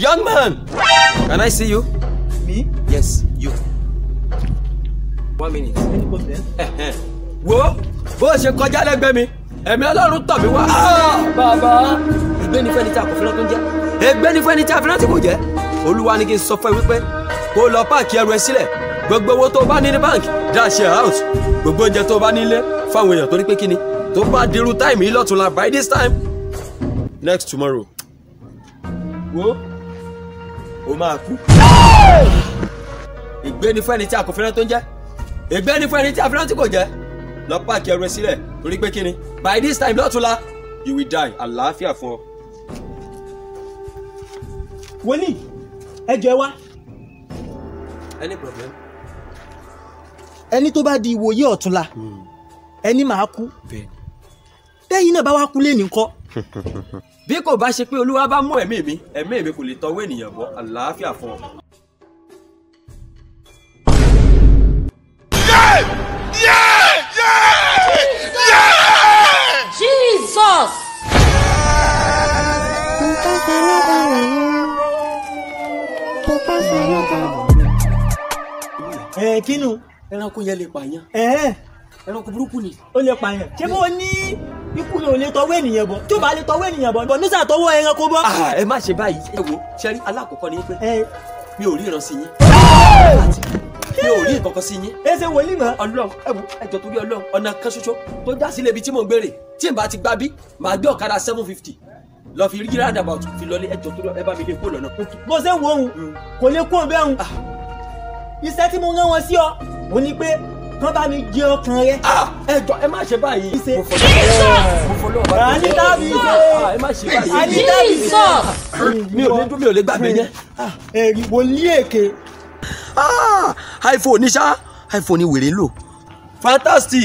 young man can I see you mi yes you one minute. ẹni kò tẹ. Ẹ̀hẹ́n. wo bó o ṣe kọjá lẹ́gbẹ̀ẹ́ mi ẹ̀mí ọlọ́run tọ̀ mí wá. Ah, bàbá ègbé ni fẹ́ni tí a kò fẹ́ràn tó ń jẹ́ ègbé ni fẹ́ni tí a fẹ́ràn tí kò jẹ́ olúwa ni kí n sọ fún ẹ wípé kó o lọ páàkì ẹrù ẹ sílẹ̀ gbogbo owó tó o bá ní ní báńkì dash ẹ out gbogbo oúnjẹ tó o bá nílé fáwọn èèyàn torí pé kíni tó bá dirú táìmù yìí lọ́tùnla by this time next tomorrow wo o máa kú. ègbé ni fẹ́ni tí a kò fẹ́ràn tó ń jẹ́ ègbé ni fẹ́ni tí a fẹ́ràn tí kò jẹ́ lọ páàkì ẹrù ẹ sílẹ̀ torí pé kíni by this time lọ́tùnla you will die àlàáfíà fún ọ. wòlíì ẹ jọ ẹ wá any problem. ẹni tó bá di ìwòye ọ̀túnla ẹni máa kú bẹ́ẹ̀ tẹ́yìn náà bá wá kú lé nìkan bí kò bá ṣe pé olúwa bá mú ẹ̀mí mi ẹ̀mí mi kò lè tọwọ́ ènìyàn bọ́ àlàáfíà fún ọ. Jesus! ẹ kínú ẹranko yẹn lè pààyàn ẹ ẹranko burúkú ni. ó lè pààyàn ṣé bó ní ikú rẹ ò lè tọwọ́ ènìyàn bọ̀ tí ò bá lè tọwọ́ ènìyàn bọ̀ bọ̀ nísà tọwọ́ ẹranko bọ́. Ah, ẹ má ṣe báyìí ẹ wo ṣẹ́rí alákọ̀ọ́kọ́ ni pé ẹ mi ò rí ìran sí yín mi ò rí ìkọ̀kọ̀ sí yín ẹ ṣe wòlíì mọ́. ọlọ́run ẹ wo ẹjọ́ torí ọlọ́run ọ̀nà kan ṣoṣo tó já sílé ibi tí mò ń gbére tí n bá ti gbá bí màá gbé ọ̀kadà seven fifty lọ fi rí roundabout fi lọlé ẹjọ́ torí ẹ bá mi lè kó lọ́nà. bó ṣe ń wo òun kò lè kó bẹ́ẹ̀ òun iṣẹ́ tí mo rán wọn sí ọ ò ní pé kán bá mi jẹ ọkàn rẹ. Ah, ẹjọ́ ẹ má ṣe báyìí Ṣe- mo fọlọ́ mo fọlọ́ ọba Àní tàbí ṣe. Ah, ẹ má ṣe báyìí Àní tàbí ṣe. Jesus! mi ò lè dún mi ò lè gbàgbé yẹn. ẹ̀rí wòlíì èké Ah, iphone ní ṣá iphone ní wèrè ń lò fantastic.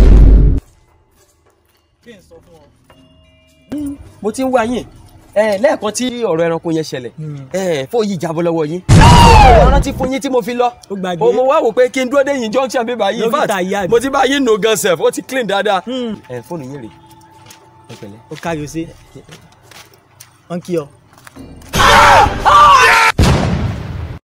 mo ti ń wá yín ẹ lẹ́ẹ̀kan tí ọ̀rọ̀ ẹranko yẹn ṣẹlẹ̀ ẹ fóònù yìí jábọ́ lọ́wọ́ yín mo rántí fún yín tí mo fi lọ Ó gbàgbé. o mo wá wò pé kí n dúró dé yín junction bí báyìí in fact Dókítà yá mi. mo ti bá yín nù gan sef ó ti clean dáadáa Hmm. ẹ fóònù yín rè é pẹ̀lẹ́. ó kárí o ṣe wọn kí ọ. Ah!